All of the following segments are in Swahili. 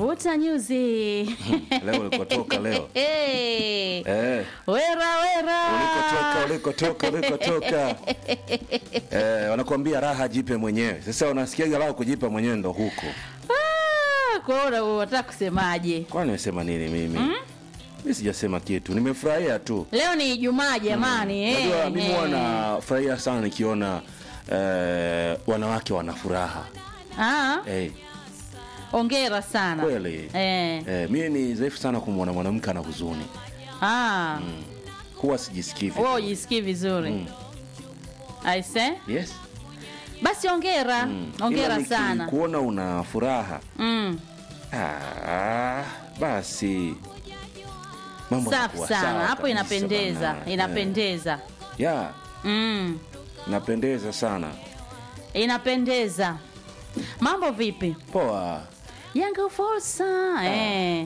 Guta Nyuzi. leo ulikotoka leo Hey. eh, Wera wera. ulikotoka ulikotoka ulikotoka eh, wanakuambia raha jipe mwenyewe. Sasa unasikiaga raha kujipa mwenyewe ndo huko. Ah, kwa hiyo unataka kusemaje? Kwani nimesema nini mimi? Mm? Mimi sijasema kitu, nimefurahia tu. Leo ni Ijumaa jamani. eh, Unajua mimi eh. huwa nafurahia sana nikiona eh, wanawake wana furaha Ah, eh, ongera sana. kweli Eh. eh, mimi ni dhaifu sana kumwona mwanamke ana huzuni, Ah. huwa sijisikii Wewe vizuri. ujisikii vizuri. Aise? Yes. Basi ongera. Ongera Ila sana. kuona una furaha Mm. ah, basi mambo Safi yanakuwa sana. sawa Hapo kabisa inapendeza. bana. Inapendeza. Eh, ya Mm. inapendeza sana. Inapendeza. Mambo vipi? Poa. Yanga fursa. Eh.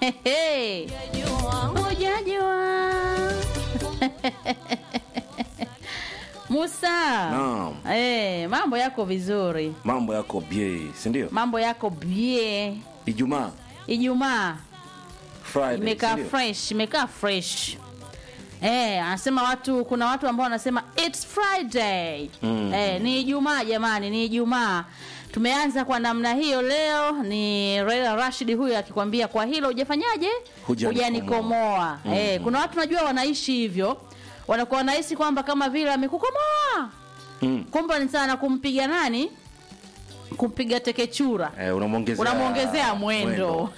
Hujajua. Musa. Naam. Eh, mambo yako vizuri. Mambo yako bie, si ndio? Mambo yako bie. Ijumaa, Ijumaa Friday, imekaa si ndio? fresh, imekaa fresh. Eh, anasema watu kuna watu ambao wanasema it's Friday. Mm. Eh, ni Ijumaa jamani, ni Ijumaa. Tumeanza kwa namna hiyo leo ni Raila Rashid huyu akikwambia kwa hilo hujafanyaje? Hujanikomoa. Hujanikomoa. Eh, kuna watu najua wanaishi hivyo. Wanakuwa wanahisi kwamba kama vile amekukomoa. Mm. Kumbe ni sana kumpiga nani? Kumpiga tekechura. Eh, unamwongezea Unamwongezea mwendo.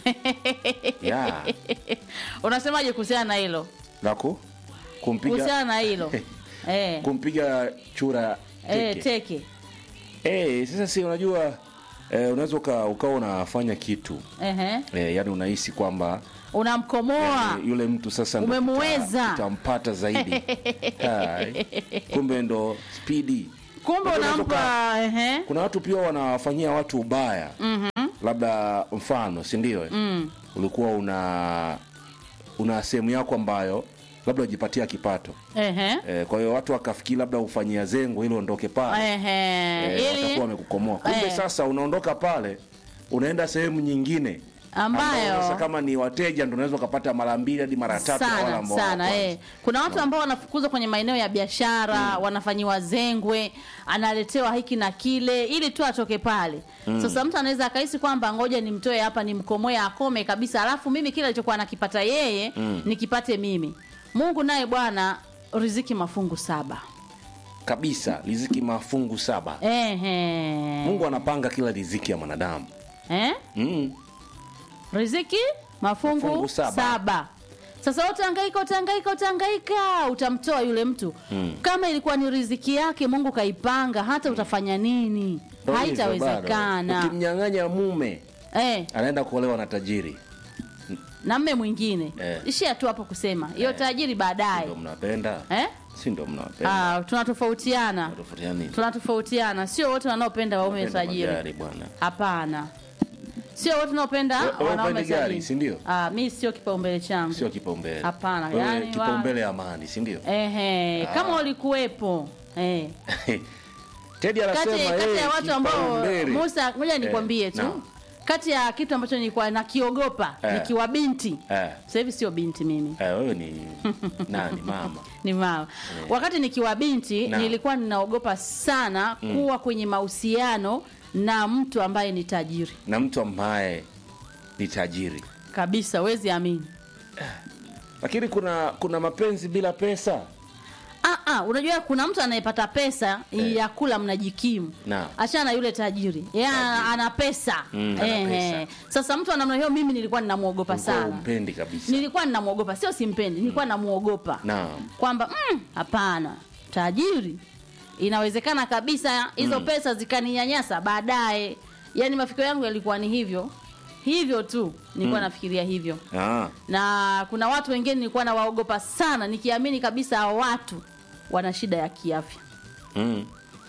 Ya. Unasemaje kuhusiana na hilo? Laku kumpiga Kuhusiana na hilo. eh. kumpiga chura Eh, teke. teke. Eh, sasa si unajua eh, unaweza uka- ukawa unafanya kitu Ehe. eh, yani unahisi kwamba Unamkomoa. eh, yule mtu sasa ndo Umemuweza. tuta- tutampata zaidi Hai. kumbe ndo spidi Kumbe Unajua unaweza unampa ehe. kuna watu pia wanawafanyia watu ubaya mm-hmm. labda mfano si ndio mm. ulikuwa una una sehemu yako ambayo labda ujipatia kipato Ehe. e, kwa hiyo watu wakafikiri labda ufanyia zengo ili uondoke pale Ehe. e, watakuwa Ili wamekukomoa kumbe Eh. sasa unaondoka pale unaenda sehemu nyingine Ambayo- sasa kama ni wateja ndo unaweza ukapata mara mbili hadi mara tatu ya wale sana ambao wa sana kwanza. eh. Kuna watu ambao wanafukuzwa kwenye maeneo ya biashara wanafanyiwa zengwe, analetewa hiki na kile ili tu atoke pale. Sasa mtu anaweza akahisi kwamba ngoja nimtoe hapa nimkomoe akome kabisa, alafu mimi kile alichokuwa anakipata yeye nikipate mimi. Mungu naye Bwana riziki mafungu saba. kabisa riziki mafungu saba Ehe. mungu anapanga kila riziki ya mwanadamu Eh? mm. riziki mafungu, Mafungu saba. saba. Sasa utahangaika utahangaika utahangaika utamtoa yule mtu kama ilikuwa ni riziki yake Mungu kaipanga, hata utafanya nini? Ndo hivyo bado. Haitawezekana. ukimnyang'anya mume Eh, anaenda kuolewa na tajiri na mme mwingine Eh. ishia tu hapo kusema hiyo tajiri baadaye ndo mnapenda eh? si ndo mnapenda Ah, tunatofautiana Tofautiana nini? tunatofautiana, sio wote wanaopenda waume Mnapenda tajiri. magari bwana Hapana, sio wote wanaopenda We- wewe wanaume upendi gari, tajiri. si ndio? Ah, mi sio kipaumbele changu. sio kipaumbele Hapana, Wewe yani wa- kipaumbele amani si ndio Ehe, kama ulikuwepo eh. Teddy anasema kati, kati yeye ya watu ambao kipaumbele. Musa, ngoja nikwambie Eh, tu naam. kati ya kitu ambacho nilikuwa nakiogopa Eh. nikiwa binti Eh, sasa hivi sio binti mimi eh, wewe ni nani mama ni mama wakati nikiwa binti Naam. nilikuwa ninaogopa sana kuwa kwenye mahusiano na mtu ambaye ni tajiri na mtu ambaye ni tajiri kabisa wezi amini lakini kuna kuna mapenzi bila pesa Ah, ah, unajua kuna mtu anayepata pesa Eh. ya kula mnajikimu Naam. achana na yule tajiri yeye ana, ana pesa Mm, ana Eh, pesa. eh. sasa mtu anamna hiyo mimi nilikuwa ninamwogopa Ulikuwa sana umpendi kabisa nilikuwa ninamwogopa sio simpendi nilikuwa namuogopa naam kwamba mm, hapana tajiri inawezekana kabisa hizo pesa zikaninyanyasa baadaye yaani mafikio yangu yalikuwa ni hivyo hivyo tu nilikuwa nafikiria hivyo ah. na kuna watu wengine nilikuwa nawaogopa sana nikiamini kabisa hao watu wana shida ya kiafya mm.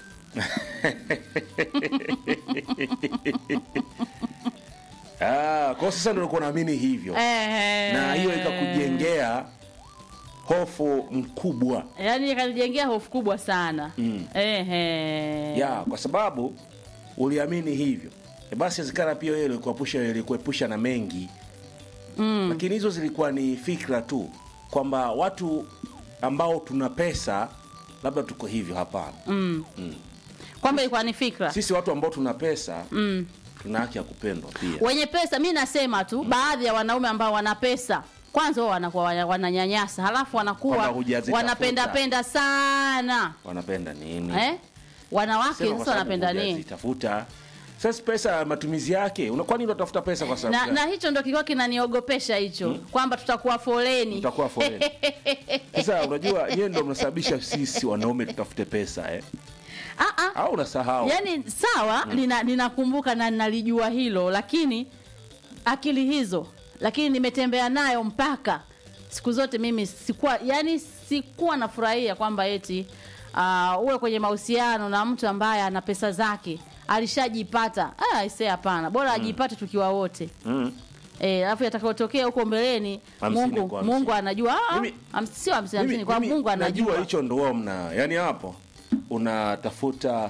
ah, kwa sasa ndio ulikuwa naamini hivyo na hiyo ikakujengea hofu mkubwa yaani ikanijengea hofu kubwa sana Mm. Ehe. ya kwa sababu uliamini hivyo e basi inawezekana pia yeye ilikuepusha ilikuepusha na mengi mm. lakini hizo zilikuwa ni fikra tu kwamba watu ambao tuna pesa labda tuko hivyo hapana mm. kwamba ilikuwa ni fikra sisi watu ambao tuna pesa mm. tuna haki ya kupendwa pia wenye pesa mi nasema tu baadhi ya wanaume ambao wana pesa kwanza wao wanakuwa wana- wananyanyasa halafu wanakuwa Kwamba hujazitafuta. wanapendapenda sana wanapenda nini eh? wanawake Sema kwa sasa sababu wanapenda nini hujazitafuta sasa pesa matumizi yake una- kwani unatafuta pesa kwa sababu na, gani? na hicho ndo kilikuwa kinaniogopesha hicho kwamba tutakuwa foleni utakuwa foleni sasa unajua yeye ndo mnasababisha sisi wanaume tutafute pesa eh? Ah, ah. au unasahau yaani sawa nina- ninakumbuka na nalijua hilo lakini akili hizo lakini nimetembea nayo mpaka siku zote mimi sikuwa yani sikuwa nafurahia kwamba eti uh, uwe kwenye mahusiano na mtu ambaye ana pesa zake alishajipata ah, ise hapana bora ajipate tukiwa wote mm. Eh, alafu yatakayotokea huko mbeleni Hamsini Mungu kwa hamsini. Mungu anajua ah, Mimi- ham- sio hamsini hamsini Mimi- kwa mimi Mungu najua anajua hicho ndo wao mna yani hapo unatafuta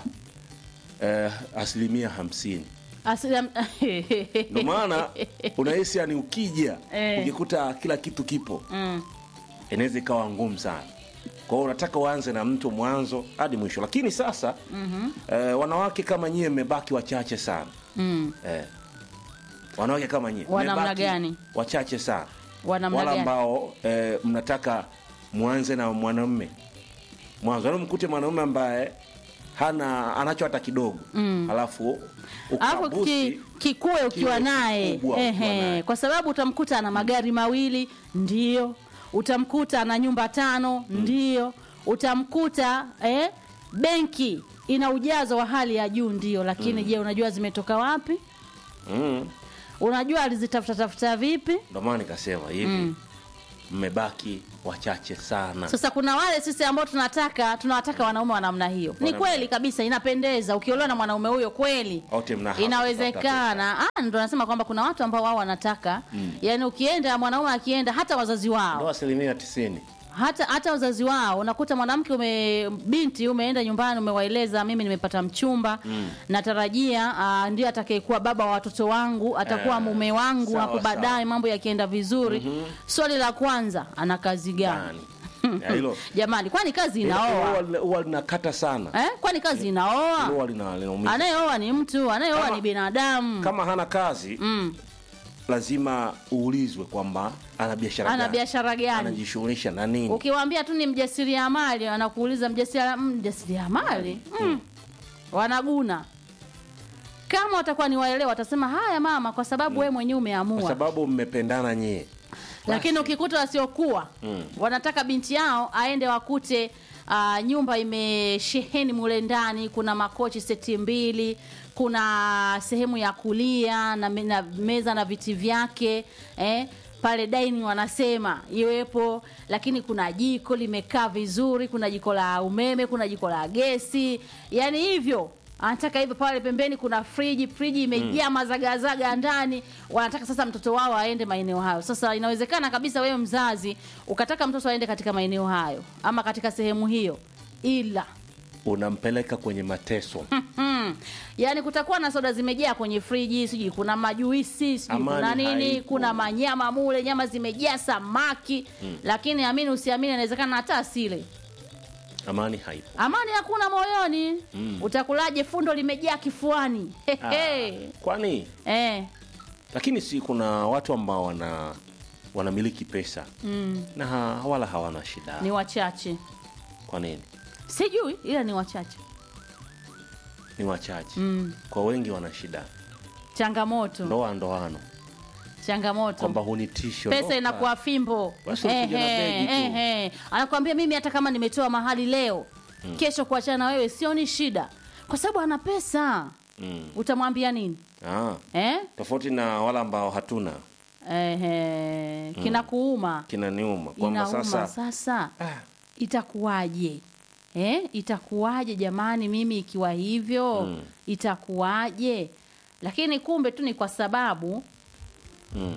eh, asilimia hamsini Asilim... ndo maana unahisi yani ukija Eh. ukikuta kila kitu kipo mm. inaweza ikawa ngumu sana kwa hiyo unataka uanze na mtu mwanzo hadi mwisho lakini sasa mm-hmm. eh, wanawake kama nyie mmebaki wachache sana Mm. eh, wanawake kama nyie Wa namna mmebaki gani? wachache sana Wa namna wala gani? ambao eh, mnataka mwanze na mwanamme mwanzo yani mkute mwanaume ambaye hana anacho hata kidogo mm. alafu alafu ukabusi ki, kikue ukiwa kiwe naye kikubwa ukiwa Ehe, naye. kwa sababu utamkuta ana magari mawili ndio utamkuta ana nyumba tano ndio utamkuta eh, benki ina ujazo wa hali ya juu ndio lakini je unajua zimetoka wapi mm. unajua alizitafuta tafuta vipi ndo maana nikasema hivi mmebaki wachache sana sasa kuna wale sisi ambao tunataka tunawataka wanaume wa namna hiyo ni Wanaume. kweli kabisa inapendeza ukiolewa na mwanaume huyo kweli Wote mna haki inawezekana Ah, ndo nasema kwamba kuna watu ambao wao wanataka mm. yani ukienda mwanaume akienda hata wazazi ndo wao asilimia tisini hata hata wazazi wao unakuta mwanamke ume binti umeenda nyumbani umewaeleza mimi nimepata mchumba mm. natarajia uh, ndiye atakayekuwa baba wa watoto wangu atakuwa Eh, mume wangu sawa, hapo baadaye mambo yakienda vizuri mm-hmm. swali la kwanza ana kazi gani Gani? Ya, hilo jamani kwani kazi hilo inaoa huwa- huwa linakata sana eh? kwani kazi inaoa Hilo huwa lina- linaumiza. anayeoa ni mtu anayeoa Kama- ni binadamu kama hana kazi mm. lazima uulizwe kwamba ana biashara ana gani? biashara gani anajishughulisha na nini ukiwaambia tu ni mjasiriamali anakuuliza mjasiria- mm, mjasiriamali mm. wanaguna kama watakuwa ni waelewa watasema haya mama kwa sababu wewe mwenyewe kwa umeamua sababu mmependana nyie lakini ukikuta wasiokuwa Mm. wanataka binti yao aende wakute uh, nyumba imesheheni mule ndani kuna makochi seti mbili kuna sehemu ya kulia na, me, na meza na viti vyake eh, pale dining wanasema iwepo lakini kuna jiko limekaa vizuri kuna jiko la umeme kuna jiko la gesi yani hivyo anataka hivyo pale pembeni kuna friji friji imejaa mm. mazagazaga ndani wanataka sasa mtoto wao aende maeneo hayo sasa inawezekana kabisa wewe mzazi ukataka mtoto aende katika maeneo hayo ama katika sehemu hiyo ila unampeleka kwenye mateso Hmm. Yaani kutakuwa na soda zimejaa kwenye friji, sijui kuna majuisi, sijui Amani kuna nini, haipo. kuna manyama mule, nyama zimejaa samaki. Lakini amini usiamini inawezekana hata asile. amani haipo Amani hakuna moyoni. Utakulaje fundo limejaa kifuani? Hehe. kwani Eh. lakini si kuna watu ambao wana wanamiliki pesa mm. na ha, wala hawana shida Ni wachache. kwa nini Sijui ila ni wachache. ni wachache Mm. kwa wengi wana shida Changamoto. ndoa ndoano Changamoto. kwamba hunitisho pesa inakuwa fimbo Basi unakuja na begi tu. ehe. anakwambia mimi hata kama nimetoa mahali leo kesho kuachana na wewe sio ni shida kwa sababu ana pesa mm. utamwambia nini ah, eh? tofauti na wala ambao hatuna Ehe. kinakuuma kinaniuma kwamba inauma sasa sasa ah, itakuwaje eh? itakuwaje jamani mimi ikiwa hivyo Mm. itakuwaje lakini kumbe tu ni kwa sababu mm.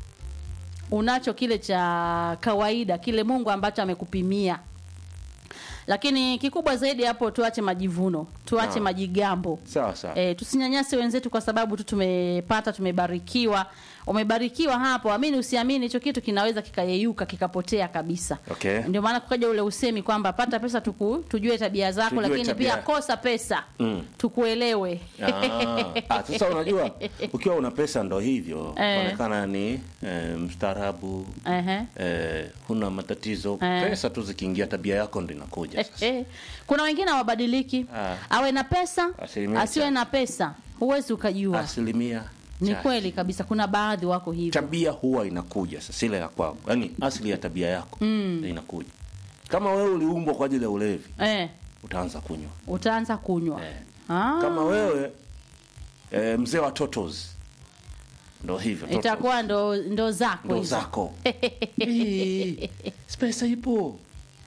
unacho kile cha kawaida kile mungu ambacho amekupimia lakini kikubwa zaidi hapo tuache majivuno tuache Naam. majigambo sawa sawa E, tusinyanyase wenzetu kwa sababu tu tumepata tumebarikiwa umebarikiwa hapo amini usiamini hicho kitu kinaweza kikayeyuka kikapotea kabisa Okay. ndio maana kukaja ule usemi kwamba pata pesa tuku, tujue tabia zako Tujue lakini tabia. pia kosa pesa Mm. tukuelewe Ah, ah, sasa unajua ukiwa una pesa ndo hivyo Eh. onekana ni eh, mstaarabu Ehe. eh, huna matatizo Eh. pesa tu zikiingia tabia yako ndo inakuja sasa Eh, kuna wengine hawabadiliki Ah. awe na pesa Asilimia asiwe chache. na pesa huwezi ukajua asilimia ni chache. kweli kabisa kuna baadhi wako hivyo tabia huwa inakuja sasa ile ya kwako yaani asili ya tabia yako mm. inakuja kama wewe uliumbwa kwa ajili ya ulevi eh, utaanza kunywa utaanza kunywa eh. ah. kama wewe eh, mzee wa totos ndo hivyo totos. itakuwa ndo, ndo zako ndo hizo. zako Hii, si pesa ipo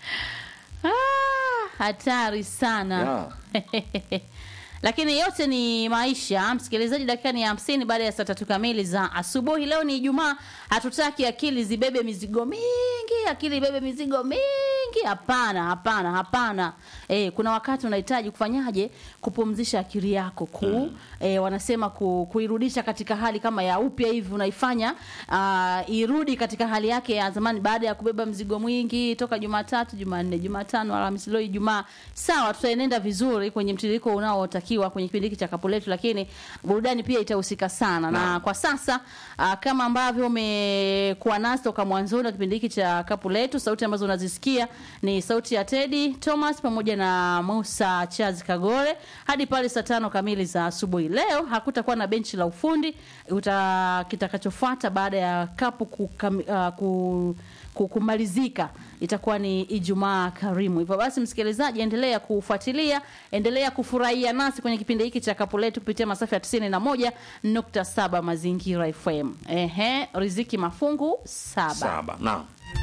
Ah, hatari sana yeah. lakini yote ni maisha msikilizaji dakika ni hamsini baada ya saa tatu kamili za asubuhi leo ni ijumaa hatutaki akili zibebe mizigo mingi akili ibebe mizigo mingi hapana hapana hapana e, kuna wakati unahitaji kufanyaje kupumzisha akili yako ku mm. e, wanasema ku, kuirudisha katika hali kama ya upya hivi unaifanya uh, irudi katika hali yake ya zamani baada ya kubeba mzigo mwingi toka jumatatu jumanne jumatano alhamisi leo ijumaa sawa tutaenenda vizuri kwenye mtiririko unaotakiwa kwenye kipindi hiki cha kapu letu lakini burudani pia itahusika sana na Naam. kwa sasa uh, kama ambavyo umekuwa nasi toka mwanzoni wa kipindi hiki cha kapu letu sauti ambazo unazisikia ni sauti ya tedi thomas pamoja na musa chazi kagore hadi pale saa tano kamili za asubuhi leo hakutakuwa na benchi la ufundi uta kitakachofuata baada ya kapu kukam, uh, ku, ku- kumalizika itakuwa ni ijumaa karimu hivyo basi msikilizaji endelea kufuatilia endelea kufurahia nasi kwenye kipindi hiki cha kapu letu kupitia masafa ya 91.7 mazingira fm ehe riziki mafungu saba saba naam